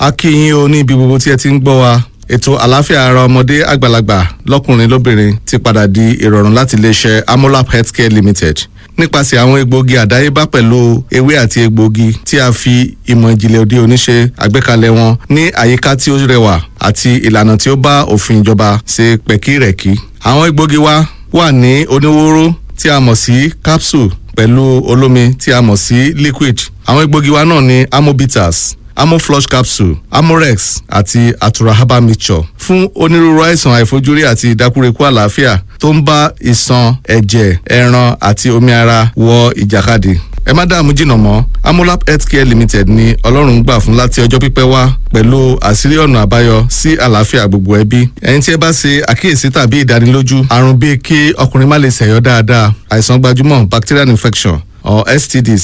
a kí yín o ní ibi gbogbo tí ẹ ti ń gbọ́ wa ètò àlàáfíà ara ọmọdé àgbàlagbà lọ́kùnrin lóbìnrin ti padà di ìrọ̀rùn láti iléeṣẹ́ amolap healthcare limited nípasẹ̀ àwọn egbòogi àdáyébá pẹ̀lú ewé àti egbòogi tí a fi ìmọ̀ ìjìnlẹ̀ òde òní ṣe àgbékalẹ̀ wọn ní àyíká tí ó rẹwà àti ìlànà tí ó bá òfin ìjọba ṣe pẹ̀kírẹ̀kí. àwọn egbòogi wa wà ní oníwóró tí a mọ̀ sí capsule pẹ̀lú olómi tí a mọ̀ sí liquid. àwọn egbòogi wa náà ní amobitas amoflush capsule amorex àti atura herbal mixture fún onírúurú àìsàn àìfojúrí àti ìdákúrekú àlàáfíà tó ń bá ìṣàn ẹ̀jẹ̀ ẹran àti omi ara wọ ìjàkadì ẹ má dààmú jìnnà mọ́ amolap healthcare limited ni ọlọ́run gbà fún láti ọjọ́ pípẹ́ wá pẹ̀lú àṣírí ọ̀nà àbáyọ sí àlàáfíà gbogbo ẹbí ẹ̀yin tí ẹ bá ṣe àkíyèsí tàbí ìdánilójú àrùn bíi kí ọkùnrin má lè ṣẹ̀yọ́ dáadáa àìsàn gbajúmọ̀ bacterial infection or stds